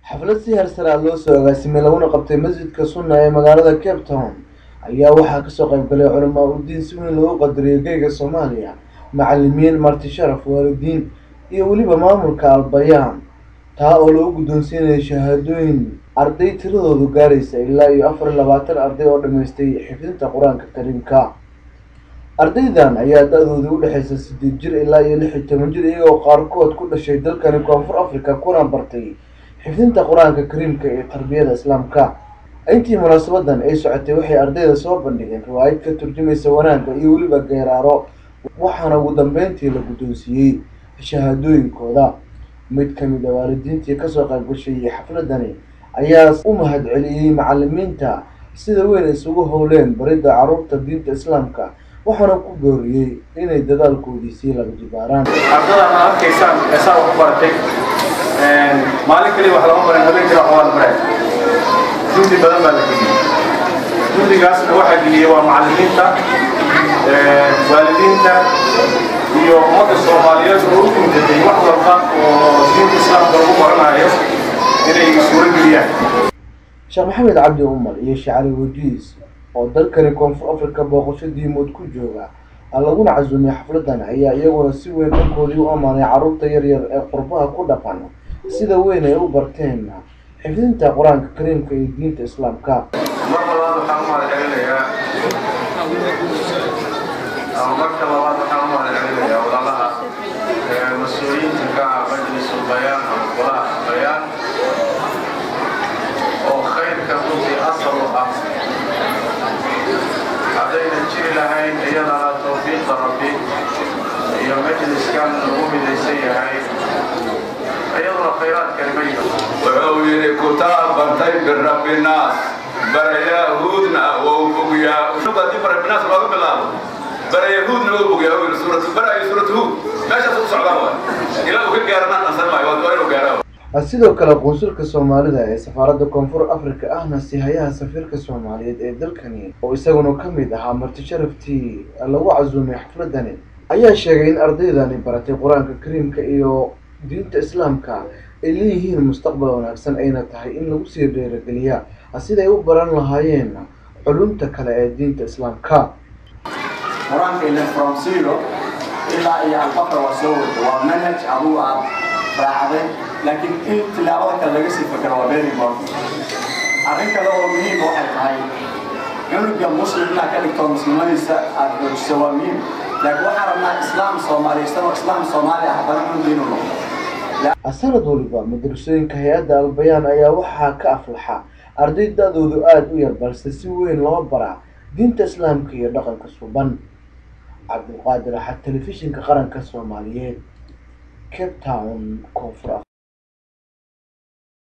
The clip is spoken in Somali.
xaflad si heersaraa loo soo agaasimay laguna qabtay masjidka sunna ee magaalada cape town ayaa waxaa kasoo qayb galay culamaa udiin si weyn loogu qadariyay geyga soomaaliya macalimiin marti sharaf waalidiin iyo weliba maamulka albayaan taa oo lagu guddoonsiinayay shahaadooyin arday tiradoodu gaaraysa ilaa iyo afar iyo labaatan arday oo dhammaystay xifdinta qur-aanka kariimka ardaydan ayaa da-dooda u dhexaysa sideed jir ilaa iyo lix iyo toban jir iyagoo qaarkood ku dhashay dalkani koonfur africa kuna bartay xifdinta qur-aanka kariimka iyo tarbiyada islaamka intii munaasabadan ay socotay waxay ardayda soo bandhigeen riwaayad ka turjumaysa wanaagga iyo weliba geeraaro waxaana ugu dambeyntii la guddoonsiiyey shahaadooyinkooda mid kamid a waalidiintii kasoo qayb gashay xafladani ayaa u mahad celiyey macalimiinta sida weyn isugu howleen baridda caruurta diinta islaamka waxaana ku booriyey inay dadaalkoodii sii laba jibaaraan ardada ma arkaysaan eesaa wax u baratay maalin kaliya wax lama baran habeen kale wax waa la baray juhdi badan baa la geliyey juhdigaasna waxaa geliyey waa macalimiinta waalidiinta iyo ummadda soomaaliyeed oo u guudatay wax walba oo diinta islaamka lagu baranayo inay suuro geliyaan sheekh maxamed cabdi umar iyo shacali wajiis oo dalkani koonfur africa booqasho diimood ku jooga laguna casuumay xafladan ayaa iyaguna si weyn dhankoodii u ammaanay carruurta yaryar ee qurbaha ku dhaqan sida weyn ay u barteen xifdinta qur-aanka kariimka iyo diinta islaamka mar labaad waxaan u mahad celinayaa ama marka labaad waxaan u mahad celinayaa walaalaha mas-uuliyiinta ka ah majlisul bayaan ama golaha bayaan oo khayrka runtii asal u ah haddaynan jiri lahayn iyadana tawfiiqa rabbi iyo majliskan lagu midaysan yahay iyaduna khayraadkani ma yihin wuxuu yidhi kutaab bartay birabbi naas barayahuudna wou bogyaa haddii barabbi naas looga bilaabo barayahuudna wou bogyaa uu yidhi suuratu bara iyo suuratu huud meeshaas u socdaan waay ilaa uu ka gaarana dhansan maayo waa inuu gaaraa sidoo kale qunsulka soomaalida ee safaaradda koonfur africa ahna sihayaha safiirka soomaaliyeed ee dalkani oo isaguna ka mid ahaa marti sharaftii lagu casuumay xafladani ayaa sheegay in ardaydani baratay qur-aanka kariimka iyo diinta islaamka ay leeyihiin mustaqbal wanaagsan ayna tahay in lagu sii dheerageliya siday u baran lahaayeen culumta kale ee diinta islaamka qur-aanka ile from zero ilaa iyo albaqra waa soo wada waa manhaj adigu aad raacday laakiin in tilaabada kale laga sii fakero waa very important arrin kale oo muhiim waxay tahay cunuga muslim inaad ka dhigto muslimadiisa aad xoojiso waa muhiim laakiin waxaan rabnaa islaam soomaaliya isagoo islaam soomaaliya haddana cunuga inuu noqdo sanad waliba madrasooyinka hay-adda albayaan ayaa waxaa ka aflaxa arday da-doodu aada u yar balse si weyn loo baraa diinta islaamka iyo dhaqanka suban cabdulqaadir axad telefishinka qaranka soomaaliyeed cape town koonfur